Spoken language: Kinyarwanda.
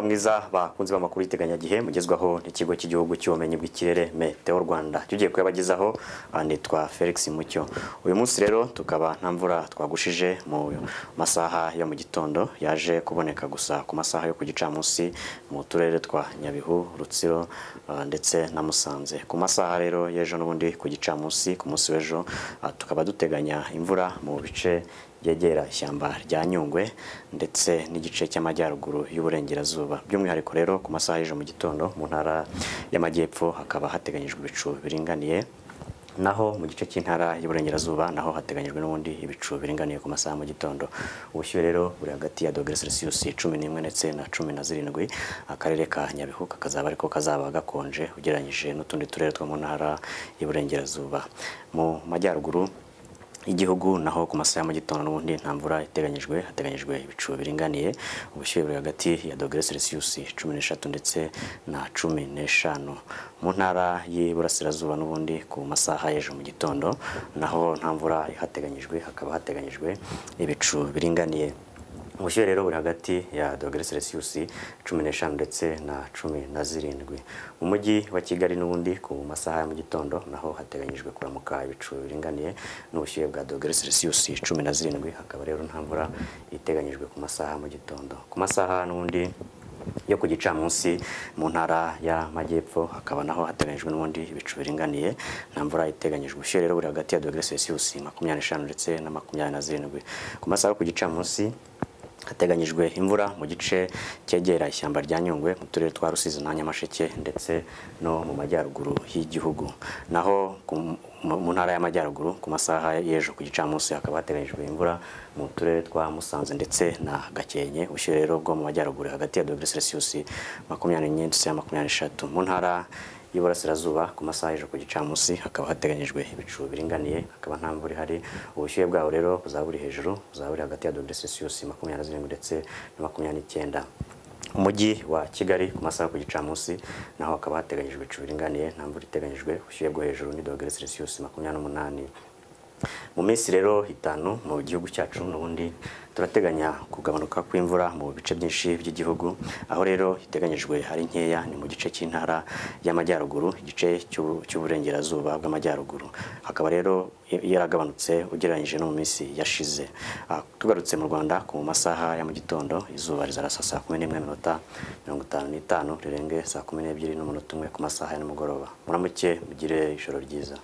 mwiza bakunzi b'amakuru y'iteganyagihe mugezwaho n'ikigo cy'igihugu cy'ubumenyi bw'ikirere meteo rwanda tugiye kuyabagezaho ah, nitwa felix mucyo uyu munsi rero tukaba nta mvura twagushije mu masaha yo mu gitondo yaje kuboneka gusa ku masaha yo ku gicamunsi mu turere twa nyabihu rutsiro ah, ndetse na musanze ku masaha rero y'ejo n'ubundi ku gicamunsi ku munsi w'ejo ah, tukaba duteganya imvura mu bice byegera ishyamba rya Nyungwe ndetse n'igice cy'amajyaruguru y'uburengerazuba by'umwihariko rero ku masaha y'ejo mu gitondo mu ntara y'amajyepfo hakaba hateganyijwe ibicu biringaniye naho mu gice cy'intara y'uburengerazuba naho hateganyijwe n'ubundi ibicu biringaniye ku masaha mu gitondo ubushyuhe rero buri hagati ya dogere celsius cumi n'imwe ndetse na cumi na zirindwi akarere ka nyabihu kakazaba ariko kazaba gakonje ugereranyije n'utundi turere two mu ntara y'uburengerazuba mu majyaruguru igihugu naho ku masaha ya mu gitondo n'ubundi nta mvura iteganyijwe hateganyijwe ibicu biringaniye ubushyuhe buri hagati ya dogere celsius cumi n'eshatu ndetse na cumi n'eshanu mu ntara y'iburasirazuba n'ubundi ku masaha y'ejo mu gitondo naho nta mvura ihateganyijwe hakaba hateganyijwe ibicu biringaniye ubushyuhe rero buri hagati ya dogere celsius cumi n'eshanu ndetse na cumi na zirindwi mu mujyi wa kigali n'ubundi ku masaha ya mu gitondo naho hateganyijwe kuramuka ibicu biringaniye n'ubushyuhe bwa dogere celsius cumi na zirindwi hakaba rero nta mvura iteganyijwe ku masaha ya mu gitondo ku masaha n'ubundi yo ku gicamunsi mu ntara y'amajyepfo hakaba naho hateganyijwe n'ubundi ibicu biringaniye nta mvura iteganyijwe ubushyuhe rero buri hagati ya dogere celsius makumyabiri n'eshanu ndetse na makumyabiri na zirindwi ku masaha yo ku gicamunsi hateganyijwe imvura mu gice cyegera ishyamba rya nyungwe mu turere twa rusizi na nyamasheke ndetse no mu majyaruguru y'igihugu naho ku- mu mu ntara y'amajyaruguru ku masaha y'ejo ku gicamunsi hakaba hateganyijwe imvura mu turere twa musanze ndetse na gakenke ubushyuhe rero bwo mu majyaruguru hagati ya dogere celsius makumyabiri n'enye ndetse na makumyabiri n'eshatu mu ntara y'Iburasirazuba ku masaha y'ejo ku gicamunsi hakaba hateganyijwe ibicu biringaniye hakaba nta mvura ihari ubushyuhe bwaho rero buzaba buri hejuru buzaba buri hagati ya dogere celsius makumyabiri na zirindwi ndetse na makumyabiri n'icyenda umujyi wa kigali ku masaha yo ku gicamunsi naho hakaba hateganyijwe ibicu biringaniye nta mvura iteganyijwe ubushyuhe bwo hejuru ni dogere celsius makumyabiri n'umunani mu minsi rero itanu mu gihugu cyacu n'ubundi turateganya kugabanuka kw'imvura mu bice byinshi by'igihugu aho rero iteganyijwe ari nkeya ni mu gice cy'intara y'amajyaruguru igice cy'u- cy'uburengerazuba bw'amajyaruguru hakaba rero i- yaragabanutse ugereranyije no mu minsi yashize Ah, tugarutse mu rwanda ku masaha ya mu gitondo izuba rizarasa saa kumi n'imwe minota mirongo itanu n'itanu rirenge saa kumi n'ebyiri n'umunota umwe ku masaha ya nimugoroba muramuke mugire ijoro ryiza